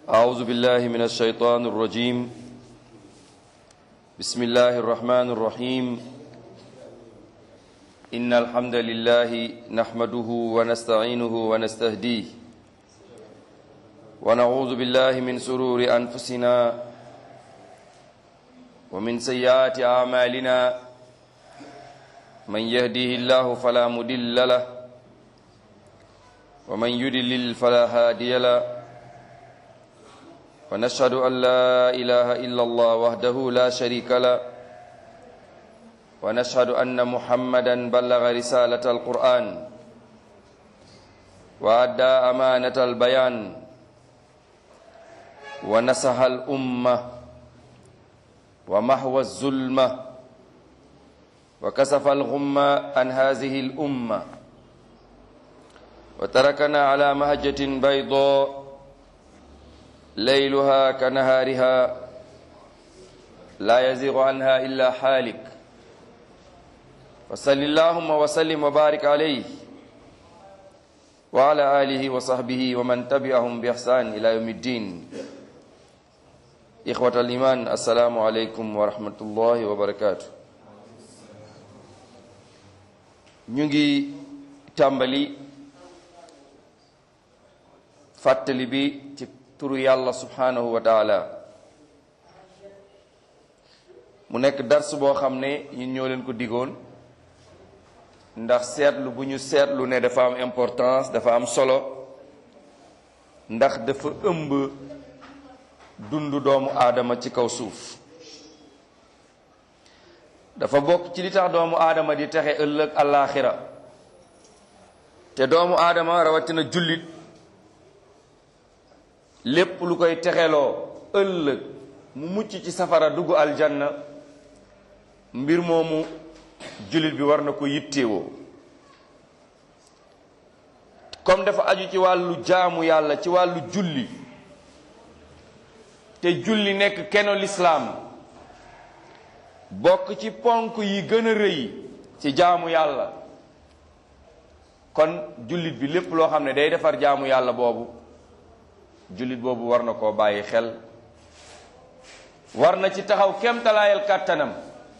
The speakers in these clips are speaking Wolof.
أعوذ بالله من الشيطان الرجيم بسم الله الرحمن الرحيم إن الحمد لله نحمده ونستعينه ونستهديه ونعوذ بالله من سرور أنفسنا ومن سيئات أعمالنا من يهديه الله فلا مدل له ومن يدلل فلا هادي له ونشهد أن لا إله إلا الله وحده لا شريك له ونشهد أن محمدا بلغ رسالة القرآن وأدى أمانة البيان ونصح الأمة ومحو الظلمة وكسف الغمة عن هذه الأمة وتركنا على مهجة بيضاء ليلها كنهارها لا يزيغ عنها إلا حالك وصل اللهم وسلم وبارك عليه وعلى آله وصحبه ومن تبعهم بإحسان إلى يوم الدين إخوة الإيمان السلام عليكم ورحمة الله وبركاته ñu ngi tàmbali fàttali bi ci turu yàlla subhanahu wa taala mu nekk dars boo xam ne ñun ñoo leen ko digoon ndax seetlu bu ñu seetlu ne dafa am importance dafa am solo ndax dafa ëmb dundu doomu aadama ci kaw suuf dafa bokk ci li tax doomu aadama di texe ëllëg àllaaxira te doomu aadama rawatina jullit lépp lu koy texeloo ëllëg mu mucc ci safara dugg aljanna mbir moomu jullit bi war na ko yittewoo comme dafa aju ci wàllu jaamu yàlla ci wàllu julli te julli nekk keno lislaam bokk ci ponk yi gën a rëy ci jaamu yàlla kon jullit bi lépp loo xam ne day defar jaamu yàlla boobu jullit boobu war na koo bàyyi xel war na ci taxaw kemtalaayal kàttanam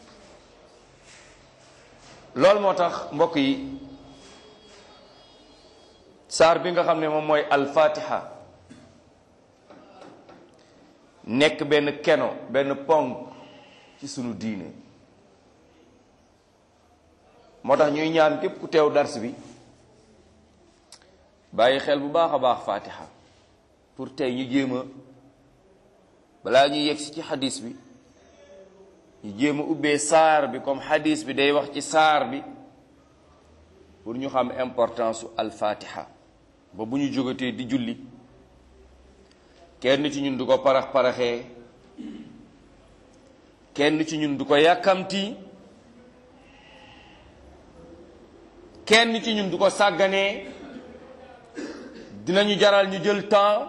loolu moo tax mbokk yi saar bi nga xam ne moom mooy alfatiha nekk benn keno benn ponk ci sunu diine moo tax ñuy ñaan képp ku teew dars bi bàyyi xel bu baax a baax fatiha pour tey ñu jéem a balaa ñuy yegsi ci xadis bi ñu jéem a ubbee saar bi comme xadis bi day wax ci saar bi pour ñu xam importance su alfatiha ba bu ñu jógatee di julli kenn ci ñun du ko parax paraxee kenn ci ñun du ko yàkkamti kenn ci ñun du ko sàgganee dinañu jaral ñu jël temps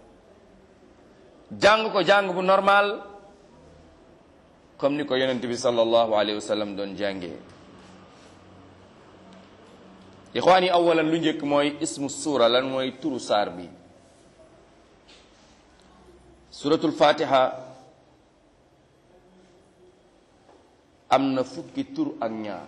jàng ko jàng bu normal comme ni ko yonent bi sallallahu alayhi wa sallam doon jàngee ixwaan yi awalan lu njëkk mooy ismu suura lan mooy turu saar bi suratul fatiha am na fukki tur ak ñaar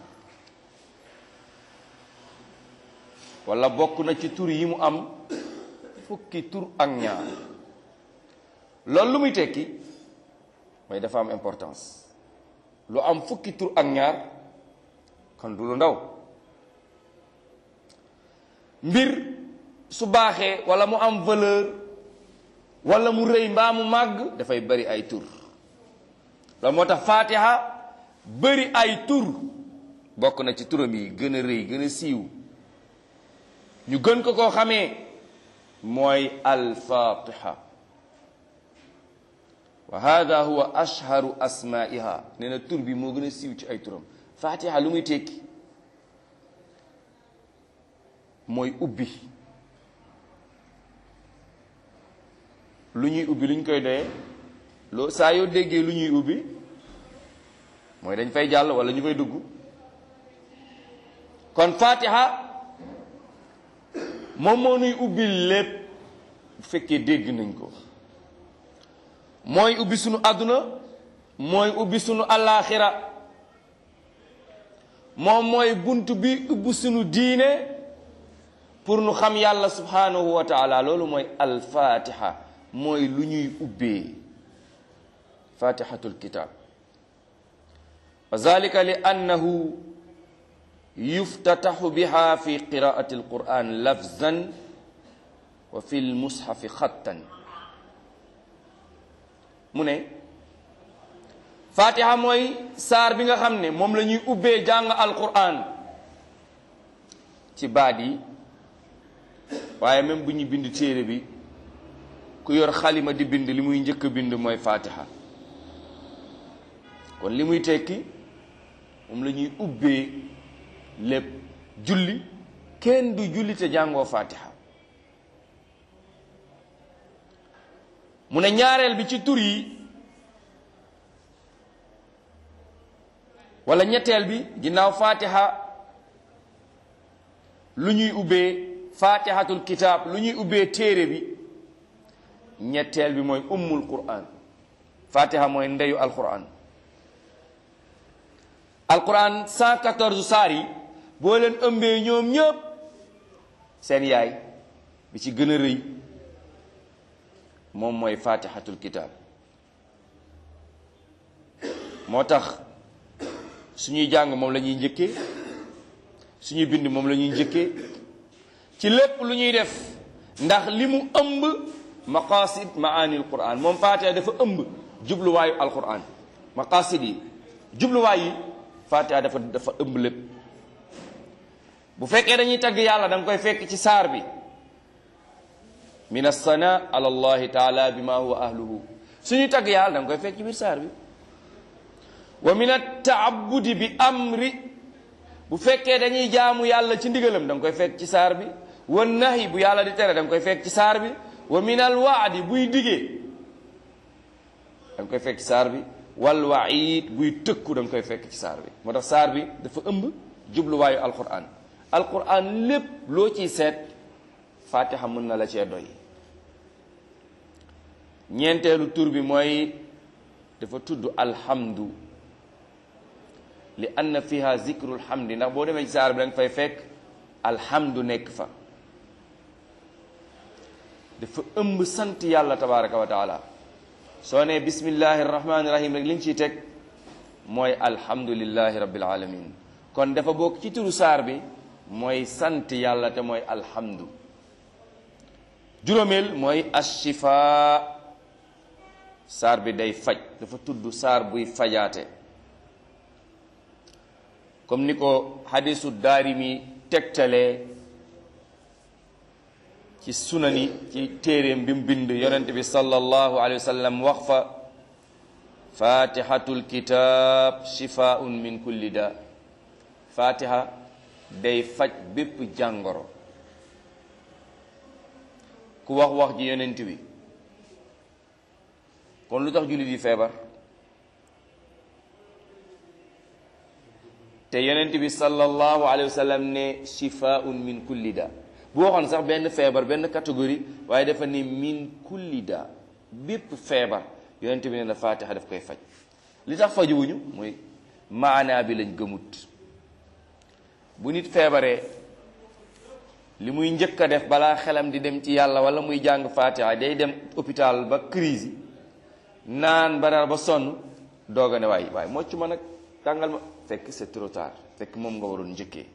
wala bokk na ci tur yi mu am fukki tur ak ñaar loolu lu muy tekki mooy dafa am importance lu am fukki tur ak ñaar kon du lu ndaw mbir su baaxee wala mu am valeur wala mu rëy mbaa mu màgg dafay bari ay tur loolu moo tax fatiha bari ay tur bokk na ci turam yi gën a rëy gën a siiw ñu gën ko koo xamee mooy alfatiha wa hada huwa ashharu asmaiha nee na tur bi moo gën a siiw ci ay turam fatiha lu muy tekki mooy ubbi lu ñuy ubbi lu ñu koy doyee loo saa yoo déggee lu ñuy ubbi mooy dañ fay jàll wala ñu fay dugg kon fatiha moom moo nuy ubbi lépp bu fekkee dégg nañ ko mooy ubbi sunu àdduna mooy ubbi sunu allaaxira moom mooy bunt bi ubbi sunu diine pour nu xam yàlla subhanahu wa taala loolu mooy alfatiha mooy lu ñuy ubbee fatihatul kitab wa zalika li annahu yuftataxu biha fi qiraati alquran lafzan wa fi lmushafi xattan mu ne fatiha mooy saar bi nga xam ne moom la ñuy ubbee jàng alquran ci baat yi waaye même bu ñu bind téere bi ku yor xalima di bind li muy njëkk a bind mooy fatiha kon li muy tekki moom la ñuy ubbee lépp julli kenn du julli te jàngoo fatiha mu ne ñaareel bi ci tur yi wala ñetteel bi ginnaaw fatiha lu ñuy ubbee fatihatul kitab lu ñuy ubbee téere bi ñetteel bi mooy ummul quran fatiha mooy ndeyu alquran alquran 114 saar yi boo leen ëmbee ñoom ñëpp seen yaay bi ci gën a rëy moom mooy fatihatul kitab moo tax suñuy jàng moom la ñuy njëkkee suñuy bind moom la ñuy njëkkee ci lépp lu ñuy def ndax li mu ëmb maqasid maanil quran moom fatiha dafa ëmb jubluwaayu alquran maqasid yi jubluwaay yi fatiha dafa dafa ëmb lépp bu fekkee dañuy tagg yàlla da nga koy fekk ci saar bi min assana ala allahi taala bima huwa ahluhu suñuy tagg yàlla da nga koy fekk ci biir saar bi wa min attaabudi bi amri bu fekkee dañuy jaamu yàlla ci ndigalam da nga koy fekk ci saar bi wa nahi bu yàlla di tere da nga koy fekk ci saar bi wa min al waadi buy digee da nga koy fekk ci saar bi wal waid buy tëkku da nga koy fekk ci saar bi moo tax saar bi dafa ëmb jubluwaayu alquran alquran lépp loo ciy seet fatiha mën na la cee doy ñeenteelu tur bi mooy dafa tudd alhamdu li anna fiha zikrul hamdi ndax boo demee ci saar bi da nga fay fekk alhamdu nekk fa dafa ëmb sant yàlla tabaraka wa taala soo nee bismillahi rahmaani rahim rek li nga ciy teg mooy alhamdulillahi rabbil alamin kon dafa bokk ci turu saar bi mooy sant yàlla te mooy alhamdu juróomeel mooy ashifa saar bi day faj dafa tudd saar buy fajaate comme ni ko hadisu daarimi tegtalee ci sunani ci téeréem bi mu bind yonent bi sallallahu alayhi wa sallam wax fa fatihatul kitab shifaun min kulli da fatiha day faj bépp jàngoro ku wax wax ji yonent bi kon lu tax jullit yi feebar te yonent bi sallallahu alayhi wa sallam ne shifaun min kulli da bu waxoon sax benn feebar benn catégorie waaye dafa ne min kulli da bépp feebar yonent bi ne na fatiha daf koy faj li tax fajuwuñu mooy maanaa bi lañ gëmut bu nit feebaree li muy njëkk a def balaa xelam di dem ci yàlla wala muy jàng fatiha day dem hôpital ba crise naan ba dara ba sonn doog a ne waay waaye mocc ma nag tàngal ma fekk c'est trop tard fekk moom nga waroon njëkkee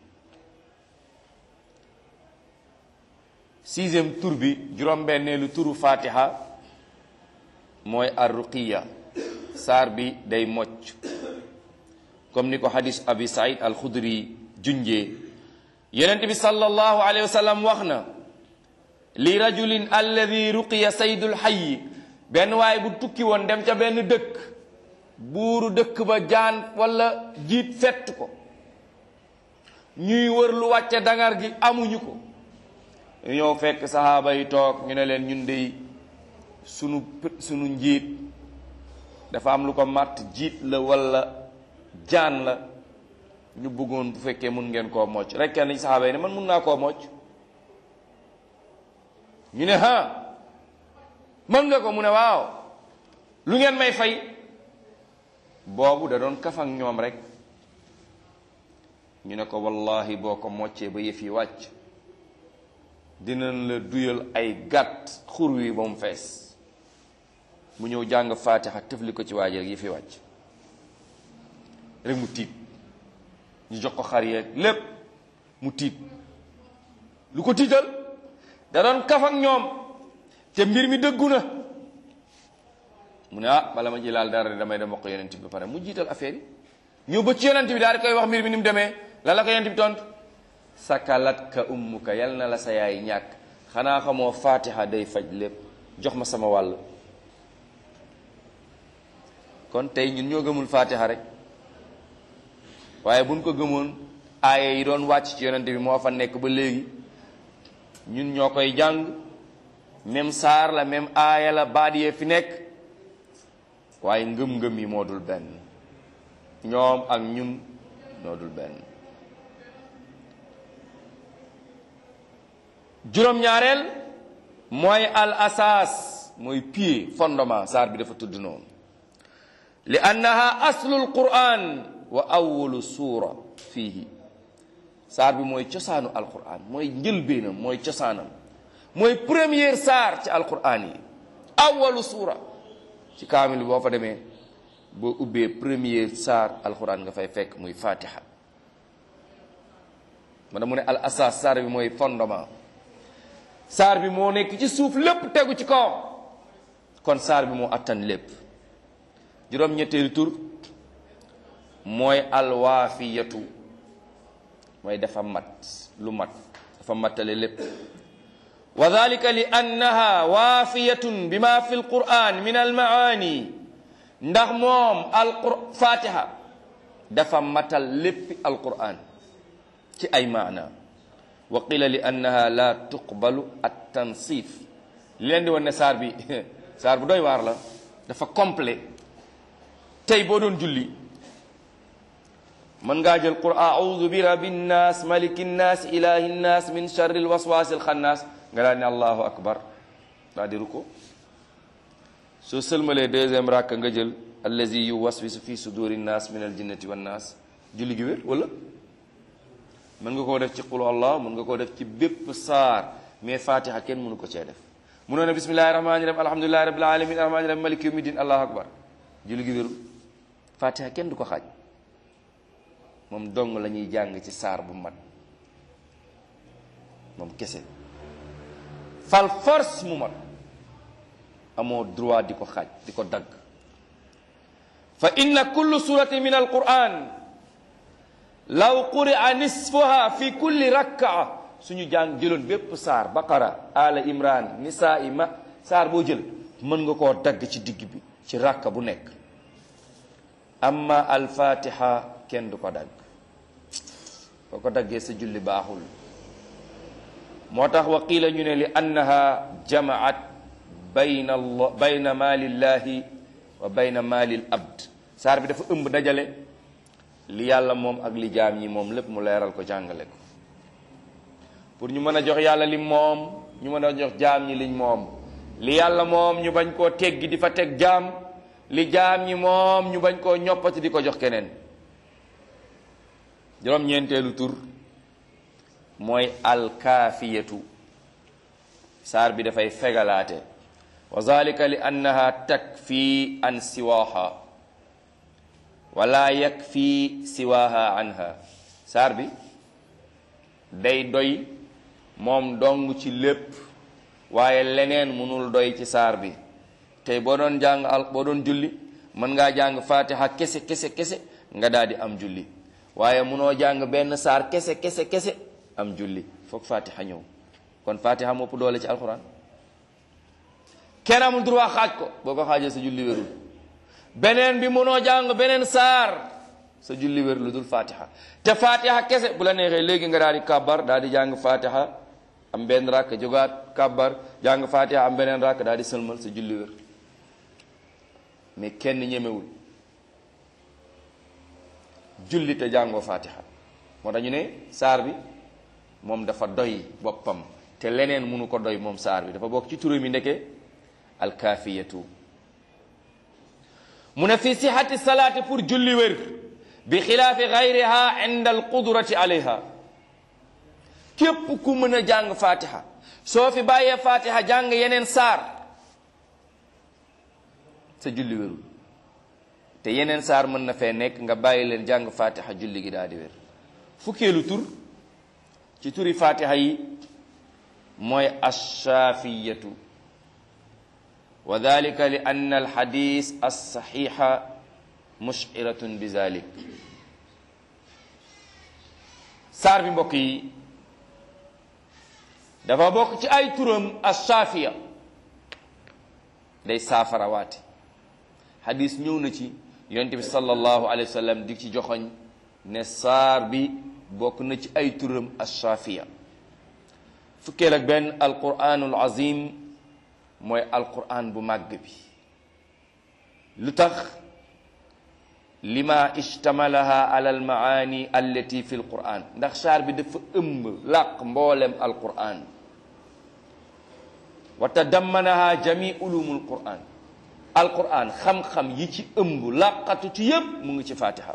sixième tur bi juróom-benneelu turu fatiha mooy arruqiya saar bi day mocc comme ni ko hadis abi said al xudri junjee yonent bi sallallahu alayhi wa sallam wax na li rajulin alladi ruqiya saydul xayyi benn waaye bu tukki woon dem ca benn dëkk buuru dëkk ba jaan wala jiit fett ko ñuy wër lu wàcce dangar gi amuñu ko ñëw fekk saxaaba yi toog ñu ne leen ñun dey sunu sunu njiit dafa am lu ko màtt jiit la wala jaan la ñu bëggoon bu fekkee mun ngeen koo mocc rek kenn ci saxaaba yi ne man mun naa koo mocc ñu ne ha mën nga ko mu ne waaw lu ngeen may fay boobu da doon kaf ak ñoom rek ñu ne ko wallahi boo ko moccee ba yëf yi wàcc dinañ la duyal ay gàtt xur wi ba mu fees mu ñëw jàng faatixa tëfli ko ci waaji rek yëf yi wàcc rek mu tiit ñu jox ko xar yeeg lépp mu tiit lu ko tiital da doon kaf ak ñoom te mbir mi dëggu na mu ne ah bala ma ji laal dara damay dem wax ko yonent bi ba pare mu jiital affaire yi ñëw ba ci yonent bi daal di koy wax mbir mi ni mu demee la la ko yonent bi tontu sakalat ka ummuka yal na la sa yaay ñàkk xanaa xamoo fatiha day faj lépp jox ma sama wàll kon tey ñun ñoo gëmul fatiha rek waaye buñ ko gëmoon aaya yi doon wàcc ci yonent bi moo fa nekk ba léegi ñun ñoo koy jàng même saar la même aaya la baat yee fi nekk waaye ngëm-ngëm yi moo dul benn ñoom ak ñun ñoo dul benn juróom-ñaareel mooy al asaas mooy pied fondement saar bi dafa tudd noonu li annaha aslul quran wa awalu suura fiihi saar bi mooy cosaanu alquran mooy njëlbeenam mooy cosaanam mooy première saar ci alquran yi awalu suura ci kaamil boo fa demee boo ubbee premier saar alquran nga fay fekk muy fatiha mana mu ne al asas saar bi mooy fondement saar bi moo nekk ci suuf lépp tegu ci kawam kon saar bi moo attan lépp juróom-ñetteelu tur mooy alwaafiyatu mooy dafa mat lu mat dafa mattale lépp wa dalika li annaha waafiyatun bima fi lquran min almaani ndax moom alqur fatiha dafa matal léppi alquran ci ay maana wa qila li annaha la tuqbalu at tansif li leen di wan ne saar bi saar bu doy waar la dafa complet tey boo doon julli mën ngaa jël qul audu bi rabbi nnaas maliki nnaas ilahi nnaas min charri lwaswaasi alxannaas nga daal ne allahu akbar daa di ruko soo sëlmalee deuxième rakk nga jël allazi yu waswisu fi suduri nnaas min aljinnati wannaas julli gi wér wala mën nga koo def ci qul allah mën nga koo def ci bépp saar mais fatiha kenn mënu ko cee def mënoo ne bismillahi rahmani rahim alhamdulillahi rabbil alamin rahmani rahim maliki yawmi din allahu akbar julli gi wérul fatiha kenn du ko xaaj moom dong la ñuy jàng ci saar bu mat moom kese fal force mu mat amoo droit di ko xaaj di ko dagg fa inna kullu surati min alquran law quri'a nisfuha fi kulli rakkaa suñu jàng jëloon bépp saar baqara ala imran nisaa ma saar boo jël mën nga koo dagg ci digg bi ci rakka bu nekk amma alfatiha kenn du ko dagg boo ko daggee sa julli baaxul moo tax wa qiila ñu ne li annaha jamaat bayna allah bayna maalillahi wa bayna maalil abd saar bi dafa ëmb dajale li yàlla moom ak li jaam ñi moom lépp mu leeral ko jàngale ko pour ñu mën a jox yàlla li moom ñu mën a jox jaam ñi liñ moom li yàlla moom ñu bañ koo teggi di fa teg jaam li jaam ñi moom ñu bañ koo ñoppati di ko jox keneen juróom-ñeenteelu tur mooy alkaafiyatu saar bi dafay fegalaate wa zalika li annaha takfi an siwaha wala yakfi siwaha anha saar bi day doy moom dong ci lépp waaye leneen mënul doy ci saar bi tey boo doon jàng al boo doon julli mën ngaa jàng fatiha kese kese kese nga daal di am julli waaye mënoo jàng benn saar kese kese kese am julli foog fatiha ñëw kon fatiha mopp doole ci alxuraan kenn amul droit xaaj ko boo ko xaajee sa julli wérul beneen bi mënoo jàng beneen saar sa julli wér lu dul fatiha te fatiha kese bu la neexee léegi nga daal di kàbbar daal di jàng fatiha am benn rakk jógaat kàbbar jàng fatiha am beneen rakk daal di sëlmal sa julli wér mais kenn ñemewul julli te jàngoo fatiha moo tax ñu ne saar bi moom dafa doy boppam te leneen mënu ko doy moom saar bi dafa bokk ci turam yi ndeke alkaafiyatu mu ne fi sihati salaati pour julli wér bi xilaafi gayriha inda alqudrati alayha képp ku mën a jàng fatiha soo fi bàyyee fatiha jàng yeneen saar sa julli wérul te yeneen saar mën na fee nekk nga bàyyi leen jàng fatiha julli gi daal di wér fukkeelu tur ci turi fatiha yi mooy ashaafiyatu wa dalika li anna alxadis alsaxixa mushiratun bi zalik saar bi mbokk yi dafa bokk ci ay turam ashaafiya day saafara waate xadis ñëw na ci yonent bi sallallahu alayhi wa sallam di ci joxoñ ne saar bi bokk na ci ay turam ashaafiya fukkeel ak benn alquranul azim mooy alquran bu màgg bi lu tax lima ishtamalaha ala almaani allati fi alquran ndax saar bi dafa ëmb làq mboolem alquran wa tadammanaha jami ulumul quran alquran xam-xam yi ci ëmb làqatu ci yépp mu ngi ci fatiha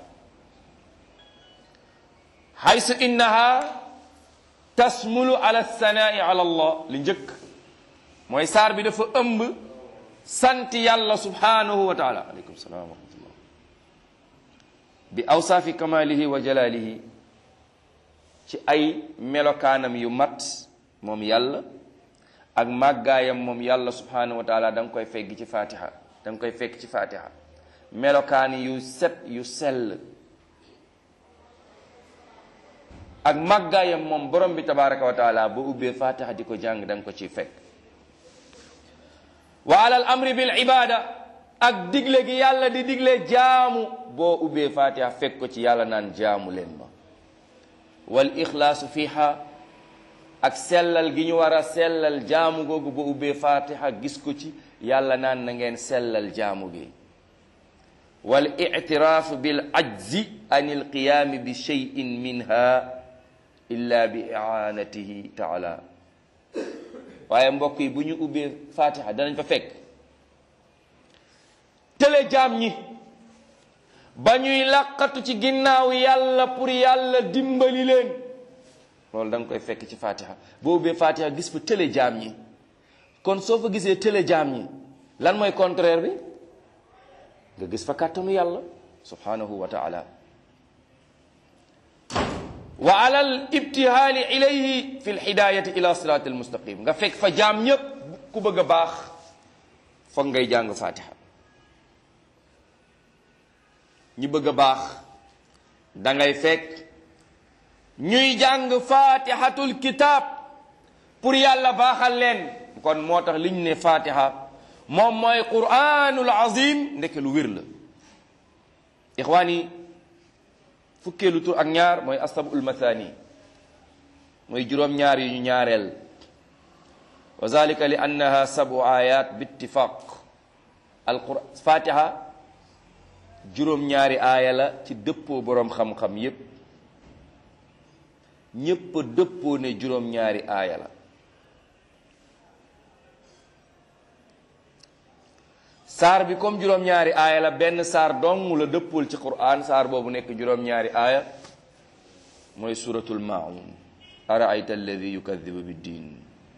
haysu innaha tasmulu ala sanai ala allah li njëkk mooy saar bi dafa ëmb sant yàlla subhanahu wa taala aleykum salaam wa rahmatullah bi awsaafi kamalihi wa jalalihi ci ay melokaanam yu mat moom yàlla ak màggaayam moom yàlla subhanahu wa taala da nga koy fekk ci fatiha da nga koy fekk ci fatiha melokaan yu set yu sell ak màggaayam moom borom bi tabaraka wa taala boo ubbee fatiha di ko jàng da nga ko ciy fekk wa alal amri bil ibada ak digle gi yàlla di digle jaamu boo ubbee fatiha fekk ko ci yàlla naan jaamu leen ma wal ixlaasu fiha ak sellal gi ñu war a sellal jaamu googu boo ubbee fatiha gis ko ci yàlla naan na ngeen sellal jaamu gi wal ictiraafu bil ajzi an il qiyaami bi cheyin minha illa bi iaanatihi taala waaye mbokk yi bu ñu ubbee fatiha danañ fa fekk tële jaam ñi ba ñuy làqatu ci ginnaaw yàlla pour yàlla dimbali leen loolu da nga koy fekk ci fatiha boo ubbee fatiha gis fa tële jaam ñi kon soo fa gisee tële jaam ñi lan mooy contraire bi nga gis fa kàttanu yàlla subhanahu wa taala wa alal ibtihaali ilayhi fi lhidayati ila sirati almustaqim nga fekk fa jaam ñépp ku bëgg a baax foog ngay jàng fatiha ñi bëgg a baax da ngay fekk ñuy jàng fatihatul kitab pour yàlla baaxal leen kon moo tax li ñu ne fatiha moom mooy quranul azim ndeke lu wér la ixwaan yi fukkeelu tur ak ñaar mooy asabul mathani mooy juróom-ñaar yu ñu ñaareel wa zalika li annaha sabu ayat bi ittifaq alquran fatiha juróom-ñaari aaya la ci dëppoo boroom xam-xam yépp ñépp a dëppoo ne juróom-ñaari aaya la saar bi comme juróom-ñaari aaya la benn saar dong la dëppul ci quran saar boobu nekk juróom-ñaari aaya mooy suratul maun araayta alladi yukadibu biddin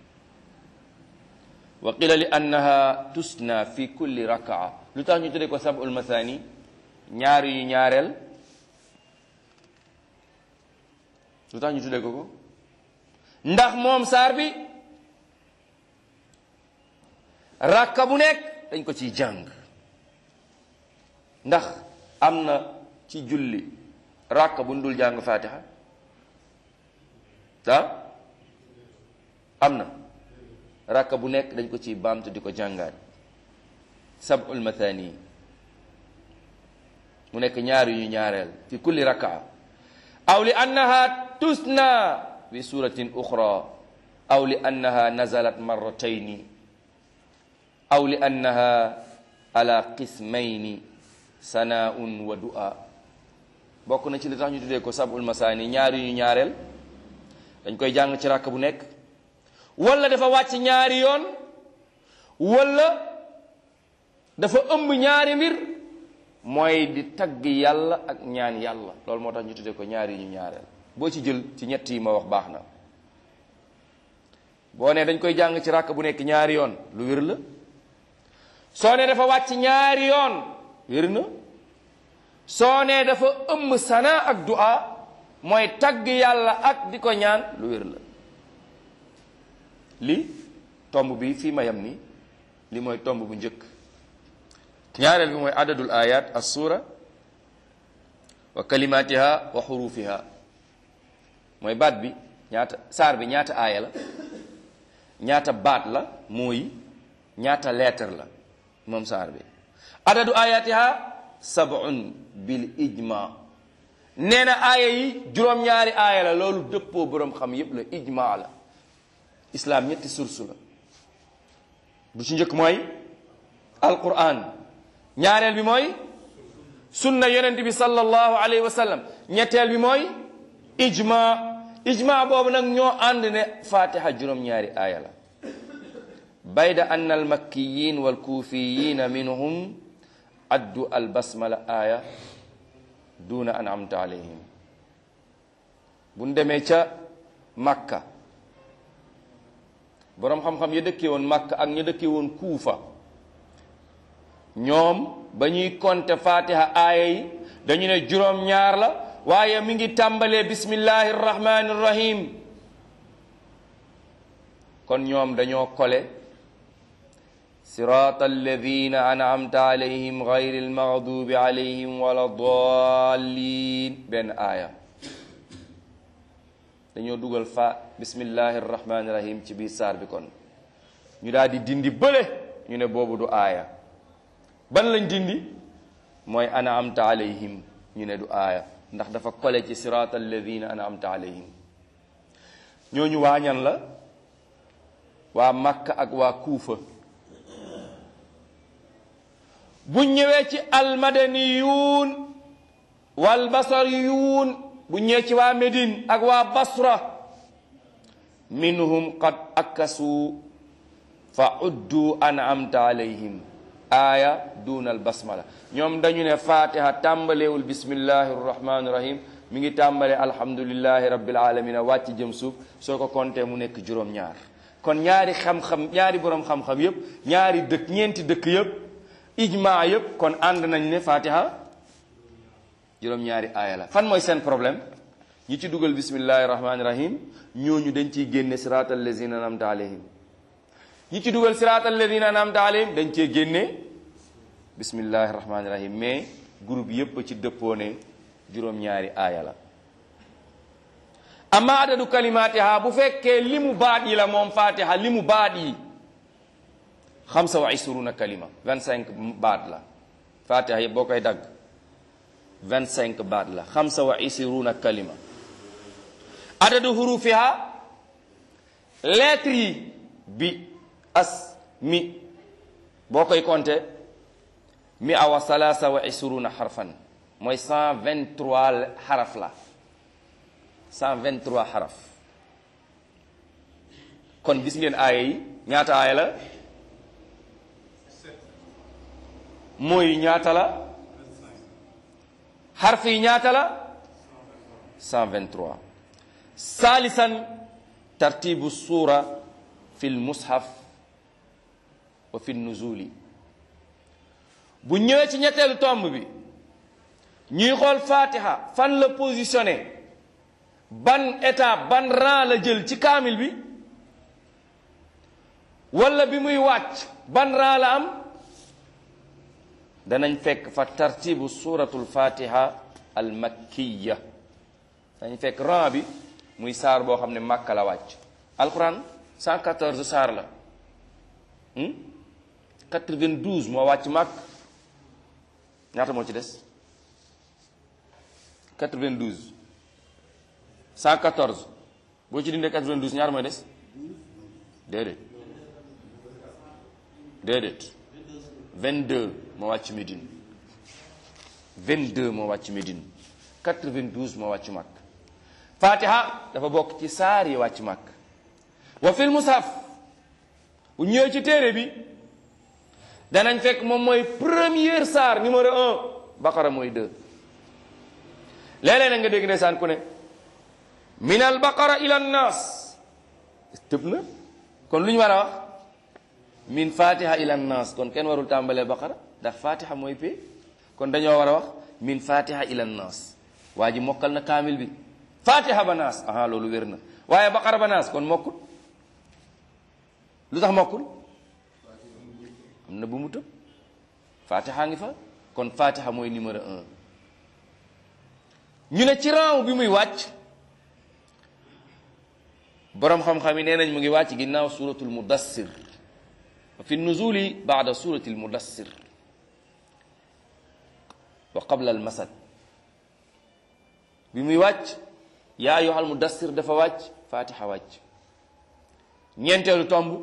wa qila li annaha tusna fi kulli rakaa lu tax ñu tuddee ko sabul mathani ñaar yu ñaareel lu tax ñu tuddee ko ko ndax moom saar bi rakka bu nekk dañ ko ciy jàng ndax am na ci julli rakka bu dul jàng fatiha ah am na rakka bu nekk dañ ko ciy baamtu di ko jàngaat sab'ul mathani mu nekk ñaar yu ñu ñaareel fi kulli rakaa aw li annaha tusna bi suratin uxra aw li annaha nazalat marratayni aw li annaha ala qismayni sanaun wa du'a bokk na ci li tax ñu tuddee ko sab'ul mathani ñaar yu ñu ñaareel dañ koy jàng ci rakk bu nekk wala dafa wàcc ñaari yoon wala dafa ëmb ñaari mbir mooy di tagg yàlla ak ñaan yàlla loolu moo tax ñu tuddee ko ñaar yi ñu ñaareel boo ci jël ci ñett yi ma wax baax na boo ne dañ koy jàng ci ràkk bu nekk ñaari yoon lu wér la soo ne dafa wàcc ñaari yoon wér na soo ne dafa ëmm sana ak du'a mooy tagg yàlla ak di ko ñaan lu wér la li tomb bi fii ma yam ni li mooy tomb bu njëkk ñaareel bi mooy adadul ayat as sura wa kalimatiha wa xurufiha mooy baat bi ñaata saar bi ñaata aaya la ñaata baat la mooy ñaata lettre la moom saar bi adadu ayatiha sab'un bil ijma nee na aaya yi juróom-ñaari aaya la loolu dëppoo boroom xam yépp la ijma la islam ñetti source la bu ci njëkk mooy alquran ñaareel bi mooy sunna yonent bi sallallahu alayhi wa sallam ñetteel bi mooy ijma ijma boobu nag ñoo ànd ne fatiha juróom-ñaari aaya la bayda anna almakkiyin walkuufiyin minhum addu albasmala aaya duna an amta alayhim buñ demee ca makka boroom xam-xam ya dëkkee woon makka ak ña dëkkee woon kuufa ñoom ba ñuy compter fatiha aaya yi dañu ne juróom-ñaar la waaye mi ngi tàmbalee bismillahi rrahmani rrahim kon ñoom dañoo kole sirata alladina an'amta alayhim gayri almaghdubi alayhim wala dallin benn aaya dañoo dugal fa bismillahi rrahmani rrahim ci biir saar bi kon ñu daal di dindi bële ñu ne boobu du aaya ban lañ dindi mooy an'amta alayhim ñu ne du aaya ndax dafa kole ci sirata alladina an'amta alayhim ñooñu waañan la waa Makka ak waa Kuufa buñ ñëwee ci almadaniyuun wal basariyuun buñ ñëwee ci waa Médine ak waa Basra minhum qad akasu fa uddu an'amta alayhim aaya duna al basmala ñoom dañu ne fatiha tàmbalewul bismillahi rrahmani rahim mi ngi tàmbale alhamdulillahi rabbil alamina wàcc jëm suuf soo ko compté mu nekk juróom-ñaar kon ñaari xam-xam ñaari boroom xam-xam yépp ñaari dëkk ñeenti dëkk yépp ijma yépp kon ànd nañ ne fatiha juróom-ñaari aaya la fan mooy seen problème ñi ci dugal bismillahi rahmani rahim ñooñu dañ ciy génne siratal lazina anamta alayhim ñi ci dugal siratal lazina anamta alayhim dañ cee génne bismillahi rahmani rahim mais groupe yépp ci dëppoo ne juróom-ñaari aaya la amma adadu kalimatiha bu fekkee limu baat yi la moom fatiha limu baat yi xamsa wa isruna kalima vingt cinq baat la fatiha yëpp boo koy dagg vingt cinq baat la xamsa wa isruna kalima adadu hurufiha lettre yi bi as mi boo koy compter mi awa salasa wa isruna xarfan mooy cent vingt trois xaraf la cent vingt trois xaraf kon gis ngeen aaya yi ñaata aaya la mooy ñaata la xarf yi ñaata la cent vingt trois saalisan tartibu suura fi lmushaf wa fi nuzuli bu ñëwee ci ñetteelu tomb bi ñuy xool fatiha fan la positionné ban étape ban rang la jël ci kaamil bi wala bi muy wàcc ban rang la am danañ fekk fa tartibu suratul fatiha al makkiya dañ fekk rang bi muy saar boo xam ne màkka la wàcc alquran 114 saar la 92 moo wàcc màkk ñaata moo ci des 92 114 boo ci dindee 92 ñaar mooy des déedéet déedéet 22 moo wàcc Médine 22 moo wàcc Médine 92 moo wàcc Makk Fatiha dafa bokk ci saar yi wàcc Makk wa fil mushaf bu ñëwee ci téere bi danañ fekk moom mooy première saar numéro un baqara mooy deux léeg-léeg na nga dégg ndeysaan ku ne min al baqara ila nnaas tëb na kon lu ñu war a wax min fatiha ila nnaas kon kenn warul tàmbalee baqara ndax fatiha mooy pay kon dañoo war a wax min fatiha ila nnaas waa ji mokkal na kaamil bi fatiha ba naas aha loolu wér na waaye baqara ba naas kon mokkul lu tax mokkul am na bu mu tëb fatiha ngi fa kon fatiha mooy numéro un ñu ne ci rang bi muy wàcc boroom xam-xam yi nee nañ mu ngi wàcc ginnaaw suratul mudassir fi nuzuli baada suratil mudassir wa qabla al masad bi muy wàcc yaa ayyuhal mudassir dafa wàcc fatiha wàcc ñeenteelu tomb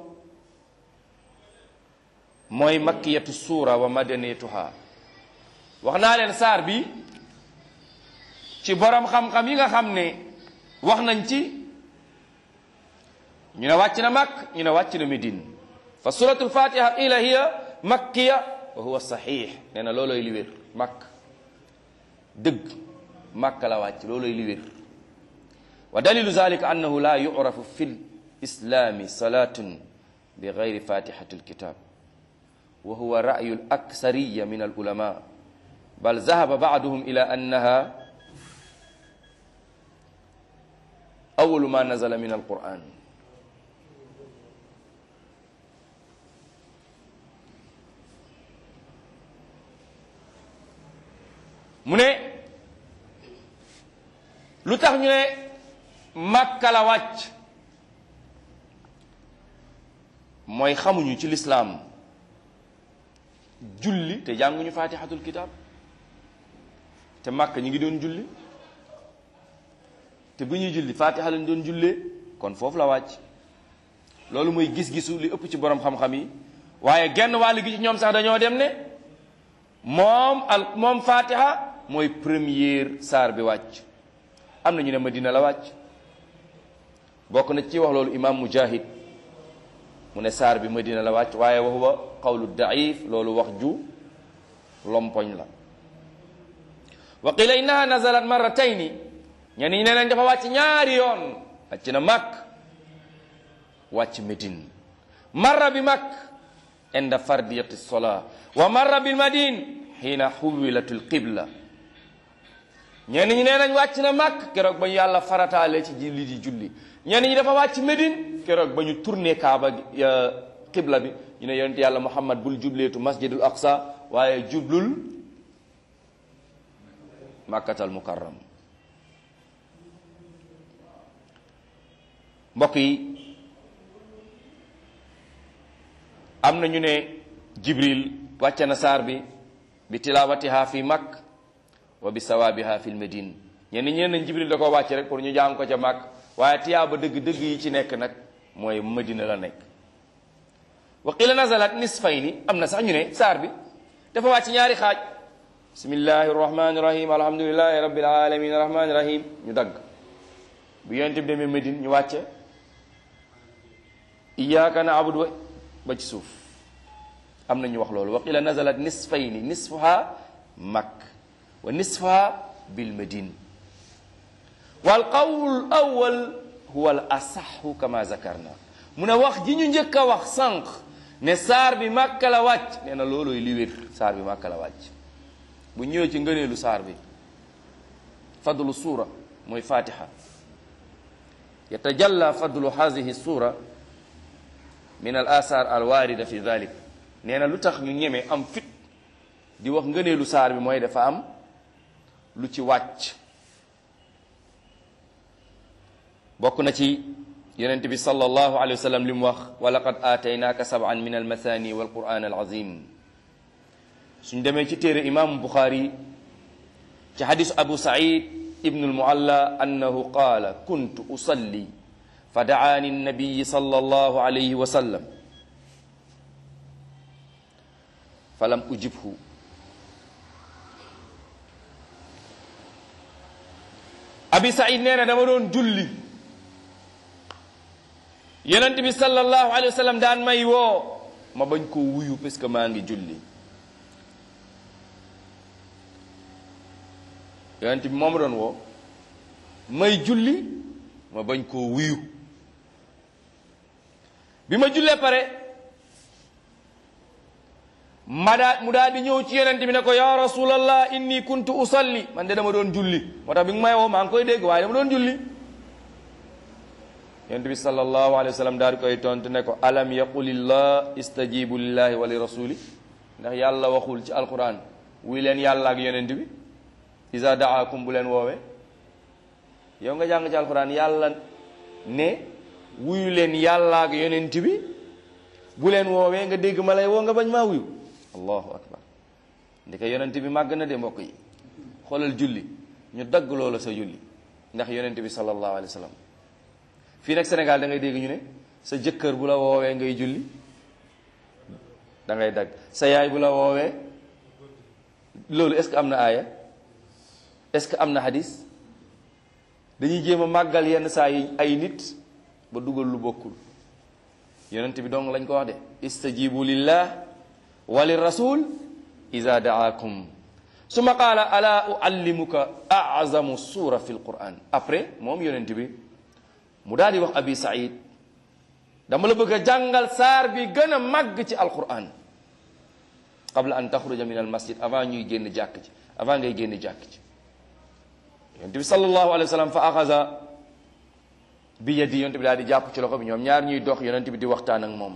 mooy makkiyatu suura wa madaniyatuha wax naa leen saar bi ci borom xam-xam yi nga xam ne wax nañ ci ñu ne wàcc na makk ñu ne wàcc na medine fa suratul fatiha ila hiya makkiya wa huwa sahih nee na looloy li wér makk dëgg makka la wàcc looloy li wér wa dalilu zalika annahu la yu'rafu fi l islami salatun bi gayri fatihati lkitab wa huwa ra'yu l aksariya min al ulama bal zahaba ba'duhum ila annaha awalu ma nazala min al quran mu ne lu tax ñu ne Makka la wàcc mooy xamuñu ci lislaam julli te jànguñu fatihatul kitab te Makka ñu ngi doon julli te bu ñuy julli fatiha lañ doon jullee kon foofu la wàcc loolu mooy gis-gisu li ëpp ci borom xam-xam yi waaye genn wàll gi ci ñoom sax dañoo dem ne moom al moom fatiha mooy première saar bi wàcc am na ñu ne Madina la wàcc bokk na ci wax loolu imam mujahid mu ne saar bi Madina la wàcc waaye wa huwa qawlu daif loolu wax ju lompoñ la wa qila innaha nazalat marratayni ñenn ñi ne leen dafa wàcc ñaari yoon wàcc na Makk wàcc Medine marra bi Makk inda fardiyati sola wa marra bil madine xiina xuwilatul qibla ñenn ñi nee nañ wàcc na Makk keroog ba ñu yàlla farataale ci julli di julli ñenn ñi dafa wàcc Medine keroog ba ñu tourné Kaaba qibla bi ñu ne yonent yàlla Muhammad bul jubleetu masjidul aqsa waaye jublul makkatal mukarram mbokk yi am na ñu ne Jibril wàcce na saar bi bi tilawatiha fi Makk wa bi sawaabiha fi lmadine ñenn ñeen nañ Jibril da ko wàcc rek pour ñu jàng ko ca Makk waaye tiyaaba dëgg-dëgg yi ci nekk nag mooy Madina la nekk wa qila nazalat nisfayni am na sax ñu ne saar bi dafa wàcc ñaari xaaj bismillahi rahmani rahim alhamdulillahi rabbil alamin rahmani rahim ñu dagg bu yonent bi demee Madine ñu wàcce iyyaka na'budu ba ci suuf am na ñu wax loolu wa qila nazalat nisfayni nisfuha makk wa nisfuha bil madine wal qawl awwal huwa al asaxu kama zakarna mu ne wax ji ñu njëkk a wax sànq ne saar bi màkka la wàcc nee na loolooy li wér saar bi màkka la wàcc bu ñëwee ci ngëneelu saar bi fadlu suura mooy fatiha yatajalla fadlu hadihi suura min al asar al waarida fi dalik nee na lu tax ñu ñeme am fit di wax ngëneelu saar bi mooy dafa am lu ci wàcc bokk na ci yonent bi sallallahu alayhi wa sallam li mu wax wa laqad aataynaaka sab'an min al mathani wal quran al azim suñ demee ci téere imaamu buxaari ci xadisu abu said ibnu al mualla annahu qaala kuntu usalli fa daani nabiyi sallallahu alayhi wa sallam falam ujibhu abi said nee na dama doon julli yonent bi sallallahu alayhi wa sallam daan may woo ma bañ koo wuyu parce que maa ngi julli yonent bi moo ma doon woo may julli ma bañ koo wuyu bi ma jullee pare ma daa mu daal di ñëw ci yonent bi ne ko ya rasulallah inni kuntu usalli man de dama doon julli moo tax bi nga may woo maa ngi koy dégg waaye dama doon julli yonent bi sallallahu alayhi wa sallam daal di koy tontu ne ko alam yaqulillah istajibu lillahi wa li rasuli ndax yàlla waxul ci alquran wuy leen yàlla ak yonent bi isa daakum bu leen woowee yow nga jàng ci alquran yàlla ne wuyu leen yàlla ak yonent bi bu leen woowee nga dégg ma lay woo nga bañ maa wuyu allahu akbar ndeke yonent bi màgg na de mbokk yi xoolal julli ñu dagg loola sa julli ndax yonent bi sallallahu alayhi wa sallam fii nag Sénégal da ngay dégg ñu ne sa jëkkër bu la woowee ngay julli da ngay dagg sa yaay bu la woowee loolu est-ce que am na aaya est-ce que am na hadis dañuy jéem a màggal yenn saa yi ay nit ba dugal lu bokkul yonent bi dong lañ ko wax de istajibu lillah wa lirasul ida daakum summa qaala ala uallimuka azamu sura fi lquran après moom yonent bi mu daal di wax abi saïd dama la bëgg a jàngal saar bi gën a màgg ci alquran qabla an taxruja min al masjid avant ñuy génn jàkk ci avant ngay génn jàkk ci yonent bi sallallahu alayhi wa sallam fa axasa bi yadi yonent bi daal di jàpp ci loxo bi ñoom ñaar ñuy dox yonent bi di waxtaan ak moom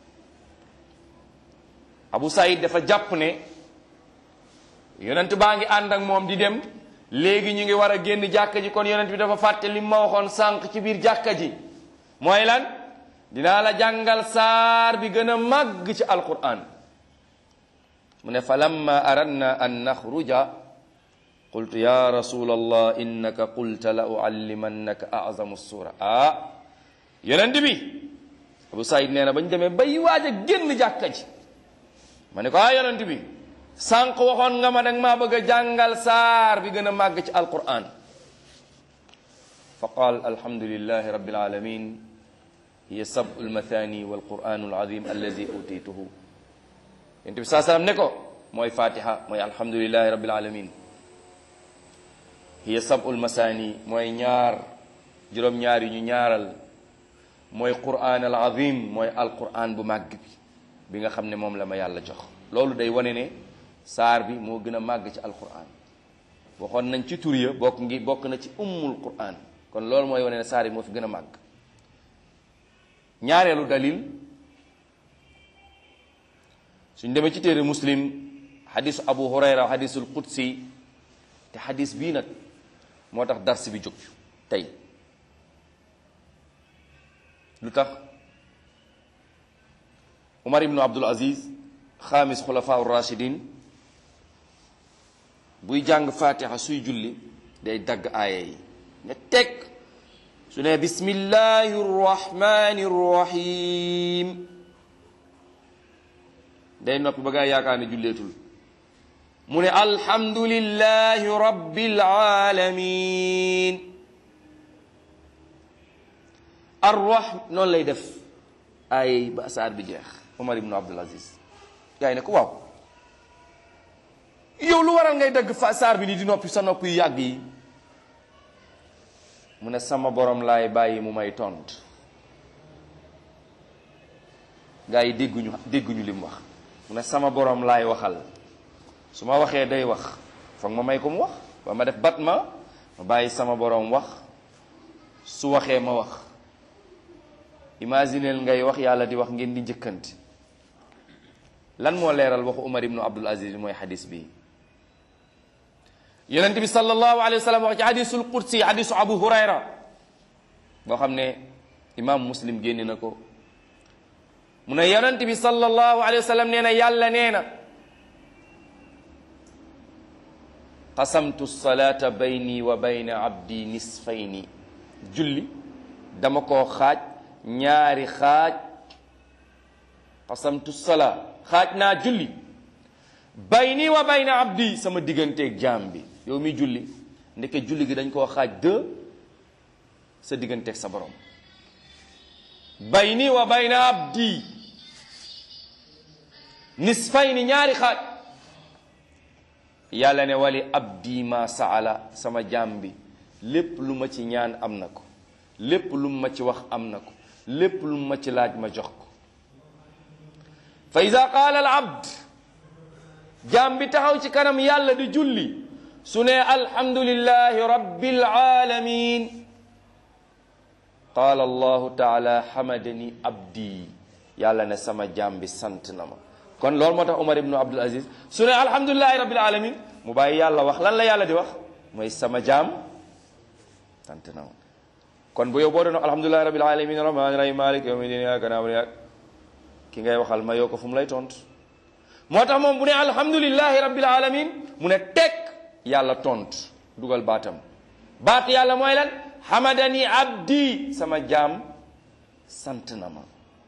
abu saïd dafa jàpp ne yonent baa ngi ànd ak moom di dem léegi ñu ngi war a génn jàkka ji kon yonent bi dafa fàtte li ma waxoon sànq ci biir jàkka ji mooy lan dinaa la jàngal saar bi gën a màgg ci alquran mu ne fa lamma aradna an naxruja qultu ya rasul allah innaka qulta la uallimannaka azamu sura ah yonent bi abu saïd nee na bañ demee bay waaj a génn jàkka ji ma ne ko ah yonent bi sànq waxoon nga ma danga maa bëgg a jàngal saar bi gën a màgg ci alquran fa qaal alhamdulilahi rabbil alamin hiya sabu lmathani walquranu alazim allazi utituhu yonent bi saa salaam ne ko mooy fatiha mooy alhamdulilahi rabbil alamin hiya sabu lmathani mooy ñaar juróom-ñaar yi ñu ñaaral mooy quran al azim mooy alquran bu màgg bi bi nga xam ne moom la ma yàlla jox loolu day wane ne saar bi moo gën a màgg ci alquran waxoon nañ ci tur ya bokk ngi bokk na ci ummul quran kon loolu mooy wane ne saar yi moo fi gën a màgg ñaareelu dalil suñ demee ci téere muslim xadisu abu hurayra xadisul qudsi te xadis bii nag moo tax dars bi jóg tey lu tax umar ibnu abdul aziz xaamis xulafaa rachidin buy jàng fatiha suy julli day dagg aaya yi ne teg su ne bismillahi rrahmani rrahim day noppi ba gaa yaakaar ne julleetul mu ne alhamdulillahi rabbil alamin arrah noonu lay def aaya yi ba saar bi jeex umar ibnu abdul aziz gaa yi ne ko waaw yow lu waral ngay dagg fa saar bi ni di noppi sa nopp yu yàgg yi mu ne sama borom laay bàyyi mu may tont gaa yi dégguñu dégguñu li mu wax mu ne sama borom laay waxal su ma waxee day wax foog ma may ko mu wax ba ma def bat ma ma bàyyi sama borom wax su waxee ma wax imagineel ngay wax yàlla di wax ngeen di njëkkante lan moo leeral waxu Umar ibnu Abdul Aziz mooy xadis bi yonent bi sallallahu alayhi wa sallam wax ci xadisul qudsi xadisu Abu Hurayra boo xam ne imaam muslim génne na ko mu ne yonent bi sallallahu alayhi wa sallam nee na yàlla nee na qasamtu salata bayni wa bayna abdi nisfayni julli dama koo xaaj ñaari xaaj qasamtu sala xaaj naa julli bayni wa bayna abdi sama digganteeg jaam bi yow mi julli ndeke julli gi dañ koo xaaj deux sa digganteeg sa borom bayni wa bayna abdi nisfayni ñaari xaaj yàlla ne wali abdi ma saala sama jaam bi lépp lu ma ci ñaan am na ko lépp lu ma ci wax am na ko lépp lu ma ci laaj ma jox ko fa ida qaala al abd jaam bi taxaw ci kanam yàlla di julli su ne alhamdulillahi rabbil alamin qaala allahu taala hamadani abdi yàlla ne sama jaam bi sant na ma kon loolu moo tax Umar ibnu Abdul Aziz su ne alhamdulillahi rabbil alamin mu bàyyi yàlla wax lan la yàlla di wax mooy sama jaam sant na ma kon bu yow boo doon alhamdulillahi rabbil alamin rahmaani rahim malik yawmi din iyyaka na'budu wa ki ngay waxal ma yow ko fu mu lay tontu moo tax moom bu ne alhamdulillahi rabbil alamin mu ne teg yàlla tontu dugal baatam baat yàlla mooy lan hamadani abdi sama jaam sant na ma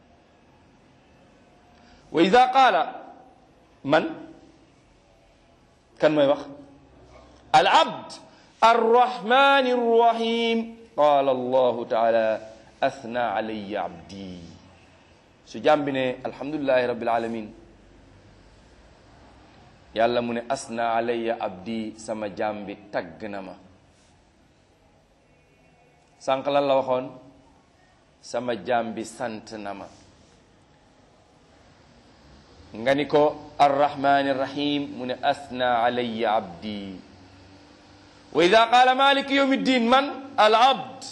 wa ida qaala man kan mooy wax al abd arrahmani arrahim qaala allahu taala athna alayya abdi su jaam bi ne alhamdulillahi rabbil alamin yàlla mu ne asna alayya abdi sama jaam bi tagg na ma sànq lan la waxoon sama jaam bi sant na ma nga ni ko arrahmani rahim mu ne asna alayya abdi wa ida qaala maliki yawmi ddin man al abd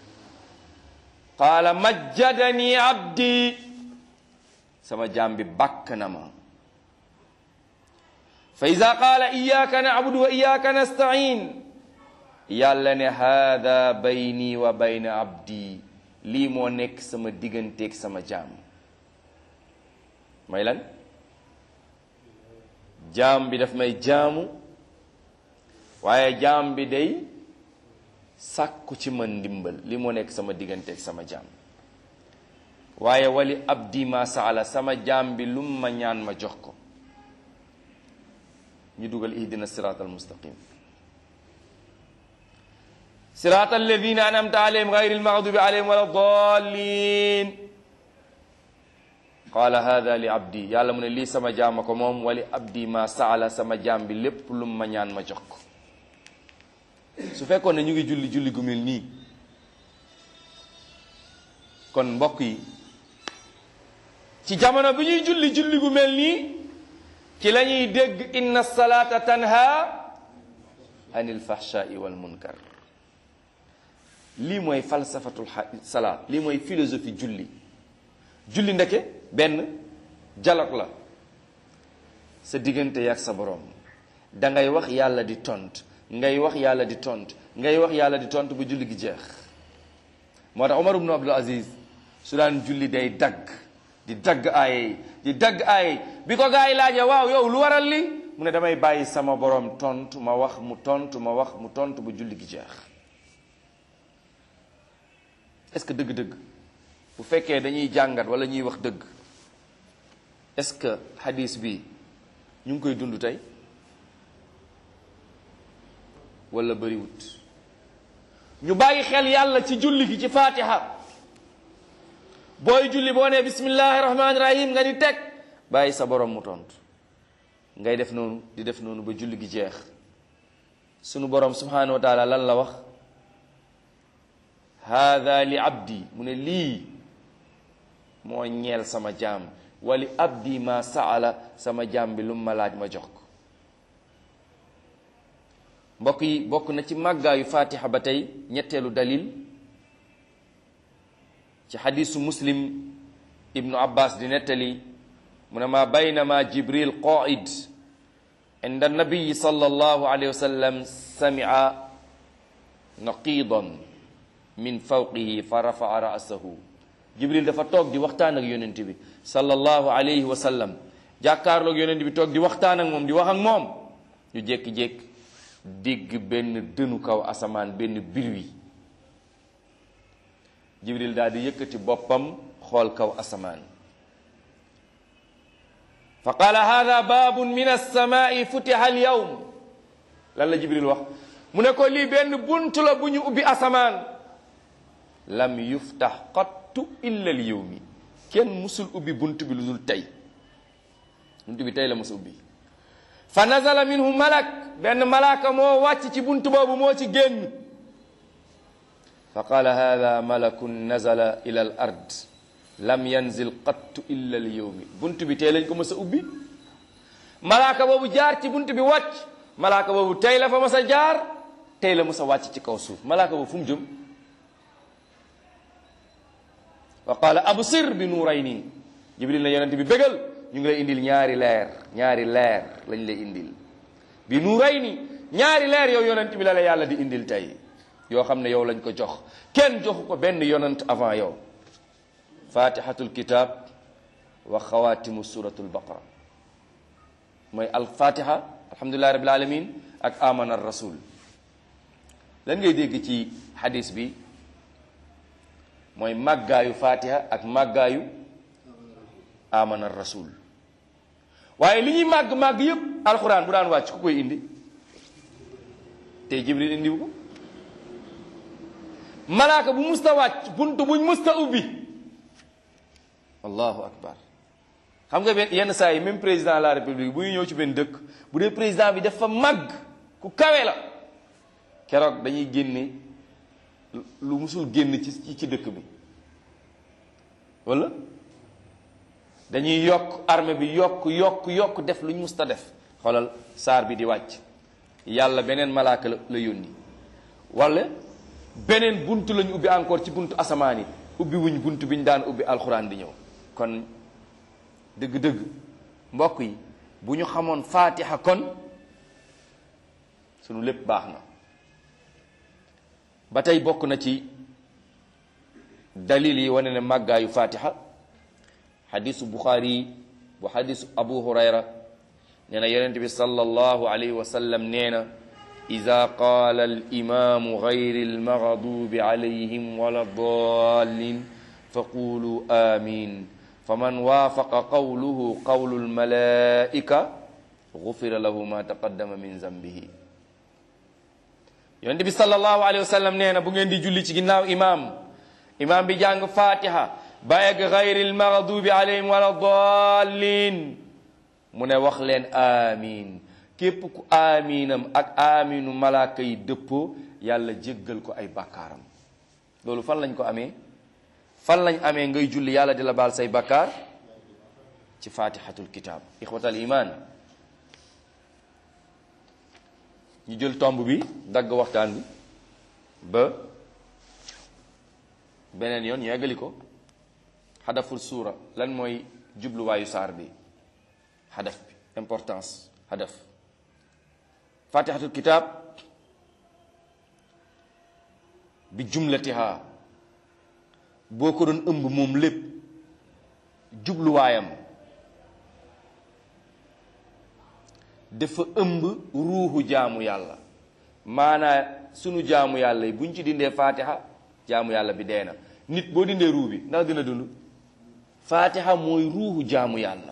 qaala majjadani abdi sama jaam bi bakk na ma fa ida qaala iyaka nacbudu wa iyaka nastain yàlla ne haada bayni wa bayna abdi lii moo nekk sama digganteeg sama jaam may lan jaam bi daf may jaamu waaye jaam bi day sàkku ci man ndimbal li moo nekk sama digganteeg sama jaam waaye wali abdi ma saala sama jaam bi lum ma ñaan ma jox ko ñu dugal ihdina sirat al mustaqim sirat alladina anamta alayhim gayri almaghdubi alayhim wala dallin qaala hada li abdi yàlla mu ne lii sama jaama ko moom wali abdi ma saala sama jaam bi lépp lum ma ñaan ma jox ko su fekkoon ne ñu ngi julli julli gu mel nii kon mbokk yi ci jamono bi ñuy julli julli gu mel nii ci la ñuy dégg inna salata tanha anil fahshai wal munkar lii mooy falsafatul salaat lii mooy philosophie julli julli ndeke benn dialogue la sa diggante yaak sa borom da ngay wax yàlla di tont ngay wax yàlla di tont ngay wax yàlla di tont bu julli gi jeex moo tax Omar ibn Abdul Aziz su daan julli day dagg di dagg aaye di dagg aaye bi ko gaa yi laajee waaw yow lu waral li mu ne damay bàyyi sama borom tontu ma wax mu tontu ma wax mu tontu bu julli gi jeex est-ce que dëgg-dëgg bu fekkee dañuy jàngat wala ñuy wax dëgg est-ce que hadis bi ñu ngi koy dund tey wala bëriwut ñu bàyyi xel yàlla ci julli gi ci fatiha booy julli boo nee bismillahi rahmaani rahim nga ni teg bàyyi sa borom mu tontu ngay def noonu di def noonu ba julli gi jeex sunu borom subhanahu wa taala lan la wax haada li abdi mu ne lii moo ñeel sama jaam wali abdi ma saala sama jaam bi lu ma laaj ma jox ko mbokk yi bokk na ci màggaayu fatiha ba tey ñetteelu dalil ci xadisu muslim ibnu abbas di nettali mu ne ma baynama jibril qaid inda nabiyi sallallahu alayhi wa sallam samia naqidan min fawqihi fa rafaa ra'sahu jibril dafa toog di waxtaan ak yonent bi sallallahu alayhi wa sallam jàkkaarloog yonent bi toog di waxtaan ak moom di wax ak moom ñu jékki-jékki dégg benn dënu kaw asamaan benn birwi jibril daal di yëkkati boppam xool kaw asamaan fa qaala hada baabun min alsamaai futiha alyawm lan la jibril wax mu ne ko lii benn bunt la bu ñu ubbi asamaan lam yuftax qattu illa al yawmi kenn musul ubbi bunt bi lu dul tey bunt bi tey la musul ubbi fa nazala minhu malak benn malaaka moo wàcc ci bunt boobu moo ci génn fa qaala hada malakun nazala ila al ard lam yanzil qattu illa al yawmi bunt bi tey lañ ko mës a ubbi malaaka boobu jaar ci bunt bi wàcc malaaka boobu tey la fa mës a jaar tey la mës a wàcc ci kaw suuf malaaka boobu fu mu jëm wa qaala absir bi nuurayni jibril na yonent bi bégal ñu ngi lay indil ñaari leer ñaari leer lañ lay indil bi nuurayni ñaari leer yow yonent bi la la yàlla di indil tey yoo xam ne yow lañ ko jox kenn joxu ko benn yonent avant yow fatihatul kitab wa xawatimu suratul baqara mooy al fatiha alhamdulillahi rabbil alamin ak amana rasul lan ngay dégg ci hadis bi mooy màggaayu fatiha ak màggaayu amana rasul waaye li ñuy màgg màgg yëpp alxuraan bu daan wàcc ku koy indi tey jibril indiwu ko malaaka bu musta wàcc bunt buñ musta ubbi allahu akbar xam nga benn yenn saa yi même président de la république bu ñu ñëw ci benn dëkk bu dee président bi dafa màgg ku kawe la keroog dañuy génne lu musul génn ci ci dëkk bi wala dañuy yokk armée bi yokk yokk yokk def lu ñu musta def xoolal saar bi di wàcc yàlla beneen malaaka la la yónni wala beneen bunt lañu ubbi encore ci buntu asamaan yi ubbi wuñ bunt bi ñu daan ubbi alxuraan di ñëw kon dëgg-dëgg mbokk yi bu ñu xamoon faatiha kon sunu lépp baax na ba tey bokk na ci dalil yi wane ne màggaayu fatiha xadisu buxaari bu xadisu abu hurayra nee na yonente bi sallallahu alayhi wa sallam nee na ida qaala alimamu gayri almaghdubi alayhim wala dallin faqulu amin faman waafaqa qawluhu qawlu almalaika gufira lahu ma taqaddama min zambihi yonent bi sallallahu alayhi wa sallam nee na bu ngeen di julli ci ginnaaw imaam imaam bi jàng fatiha ba egg gayril maghdubi alayhim wala dallin mu ne wax leen amin képp ku aminam ak aminu malaaka yi dëppoo yàlla jéggal ko ay bakkaaram loolu fan lañ ko amee fan lañ amee ngay julli yàlla di la baal say bakkaar ci fatihatul kitab ixwatal iman ñu jël tomb bi dagg waxtaan bi ba beneen yoon ñu eggali ko xadaful suura lan mooy jubluwaayu saar bi xadaf bi importance xadaf fatihatul kitab bi jumlatiha boo ko doon ëmb moom lépp jubluwaayam dafa ëmb ruuxu jaamu yàlla maanaa sunu jaamu yàlla yi buñ ci dindee fatiha jaamu yàlla bi dee na nit boo dindee ruu bi ndax dina dund fatiha mooy ruuxu jaamu yàlla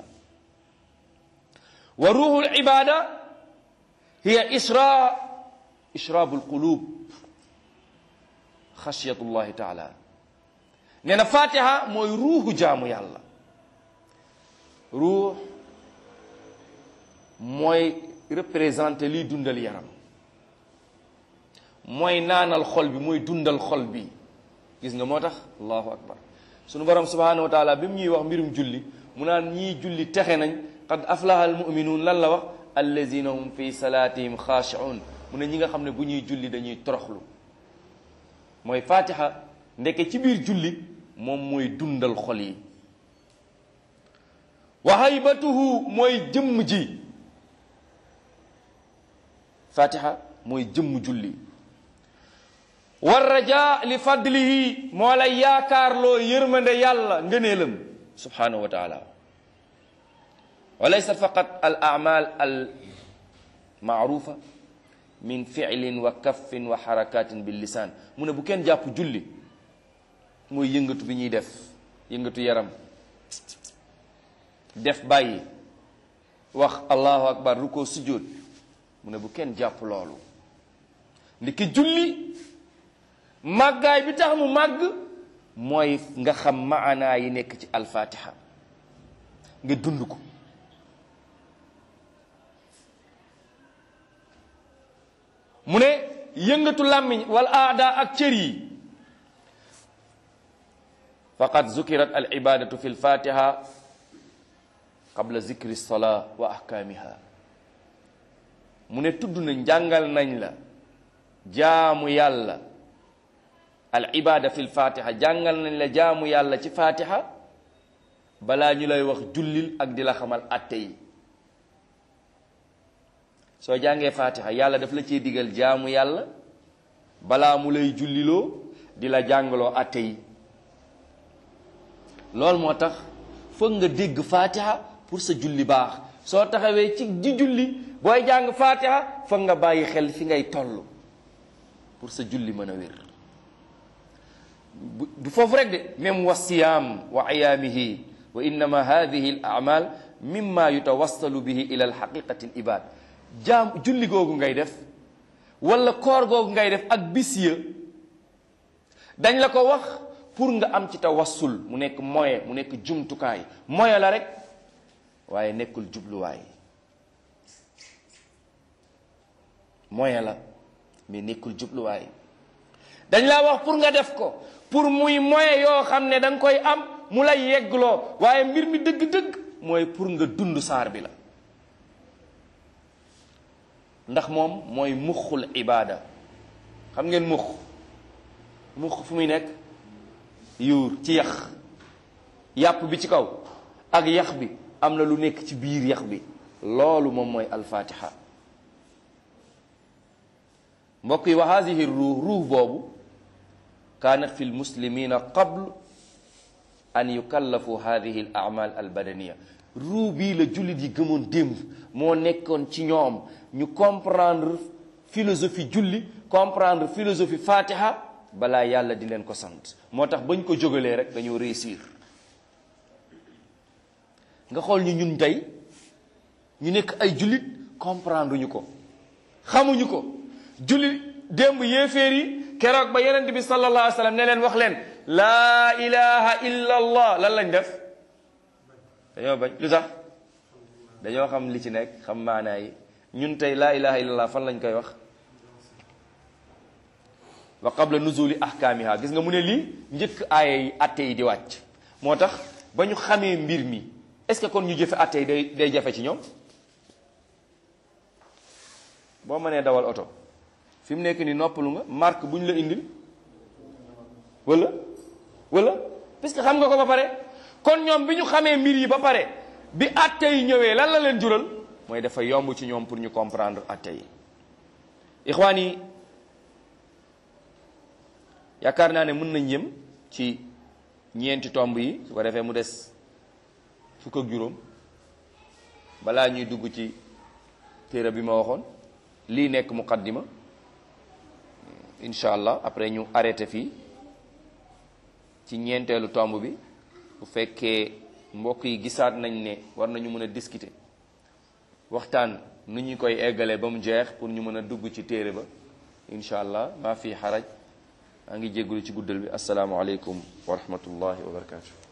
wa ruuxul ibada hiya isra israabul qulub xasiyatullahi taala nee na fatiha mooy ruuxu jaamu yàlla ruux mooy représenté liy dundal yaram mooy naanal xol bi mooy dundal xol bi gis nga moo tax allahu akbar sunu borom subhanahu wa taala bi mu ñuy wax mbirum julli mu naan ñii julli texe nañ qad aflaha al muminuun lan la wax allazina hum fi salatihim xaashiun mu ne ñi nga xam ne bu ñuy julli dañuy toroxlu mooy fatiha ndeke ci biir julli moom mooy dundal xol yi wa haybatuhu mooy jëmm ji fatiha mooy jëmm julli war raja li fadlihi moo lay yaakaarloo yërmande yàlla ngëneelam subhanahu wa taala wa laysa faqat al amal al maarufa min fi'lin wa kaffin wa harakatin bil lisan mu ne bu kenn jàpp julli mooy yëngatu bi ñuy def yëngatu yaram def bàyyi wax allahu akbar ru ko sujjóot mu ne bu kenn jàpp loolu ndiki julli màggaay bi tax mu màgg mooy nga xam maanaa yi nekk ci alfatiha nga dund ko mu ne yëngatu làmmiñ wal aada ak cër yi faqad zukirat al ibadatu fi lfatiha qabla zikri lsolaa wa ahkaamiha mu ne tudd na njàngal nañ la jaamu yàlla al ibada fi lfatiha jàngal nañ la jaamu yàlla ci fatiha balaa ñu lay wax jullil ak di la xamal atte yi soo jàngee fatiha yàlla daf la cee digal jaamu yàlla balaa mu lay julliloo di la jàngaloo atte yi loolu moo tax foog nga dégg fatiha pour sa julli baax soo taxawee ci di julli booy jàng fatiha foog nga bàyyi xel fi ngay toll pour sa julli mën a wér du foofu rek de même wa siyaam wa ayaamihi wa innama hadihi al amal mimma yutawassalu bihi ila al haqiqati al ibad jaam julli googu ngay def wala koor googu ngay def ak bis ya dañ la ko wax pour nga am ci tawassul mu nekk moyen mu nekk jumtukaay moyen la rek waaye nekkul jubluwaay moyen la mais nekkul jubluwaay dañ laa wax pour nga def ko pour muy moyen yoo xam ne da nga koy am mu lay yeggloo waaye mbir mi dëgg-dëgg mooy pour nga dund saar bi la ndax moom mooy muxul ibaada xam ngeen mux mux fu muy nekk yuur ci yax yàpp bi ci kaw ak yax bi am na lu nekk ci biir yax bi loolu moom mooy alfatiha mbokk yi wa hadihi ruux ruux boobu kaanat fi lmuslimina qabl an yukallafu hadihi al amal al badaniya ruux bii la jullit yi gëmoon démb moo nekkoon ci ñoom ñu comprendre philosophie julli comprendre philosophie fatiha balaa yàlla di leen ko sant moo tax bañ ko jógalee rek dañoo réussir nga xool ñu ñun tey ñu nekk ay jullit comprendre ñu ko xamuñu ko jullit démb yéeféer yi keroog ba yonent bi sallallahu alayhi wa sallam ne leen wax leen laa ilaha illa allah lan lañ def dañoo bañ lu tax dañoo xam li ci nekk xam maanaa yi ñun tey laa ilaha illa allah fan lañ koy wax wa qabla nuzuli ahkaamiha gis nga mu ne lii njëkk aaya yi atte yi di wàcc moo tax ba ñu xamee mbir mi est-ce que kon ñu jëfe atte yi day day jafe ci ñoom boo mënee dawal oto fi mu nekk ni noppalu nga marque bu ñu la indil wala wala parce que xam nga ko ba pare kon ñoom bi ñu xamee mbir yi ba pare bi atte yi ñëwee lan la leen jural mooy dafa yomb ci ñoom pour ñu comprendre atte yi ixwaan yi yaakaar naa ne mën nañ yem ci ñeenti tomb yi su ko defee mu des fukk ak juróom balaa ñuy dugg ci téere bi ma waxoon lii nekk muqaddima incha allah après ñu arrêté fii ci ñeenteelu tomb bi bu fekkee mbokk yi gisaat nañ ne war nañu mën a discuter waxtaan nu ñu koy eggalee ba mu jeex pour ñu mën a dugg ci téere ba incha allah maa fi xaraj maa ngi jéggulu ci guddal bi assalaamu aleykum wa rahmatullahi wa barakatu